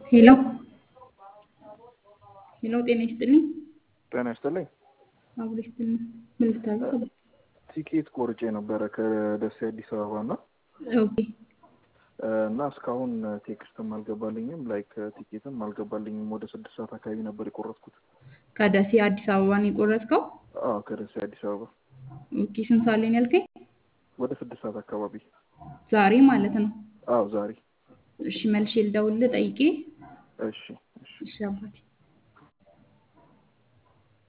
ሄሎ ሄሎ፣ ጤና ይስጥልኝ። ጤና ይስጥልኝ። አብሮ ይስጥልኝ። ምን ልታዘዝ? ቲኬት ቆርጬ ነበረ ከደሴ አዲስ አበባ እና ኦኬ እና እስካሁን ቴክስትም አልገባልኝም ላይክ ቲኬትም አልገባልኝም። ወደ ስድስት ሰዓት አካባቢ ነበር የቆረጥኩት። ከደሴ አዲስ አበባ ነው የቆረጥከው? አዎ ከደሴ አዲስ አበባ ኦኬ ስንት ሰዓት ላይ ነው ያልከኝ? ወደ ስድስት ሰዓት አካባቢ። ዛሬ ማለት ነው። አዎ ዛሬ። እሺ መልሼ ልደውልልህ ጠይቄ። እሺ እሺ እሺ አባቴ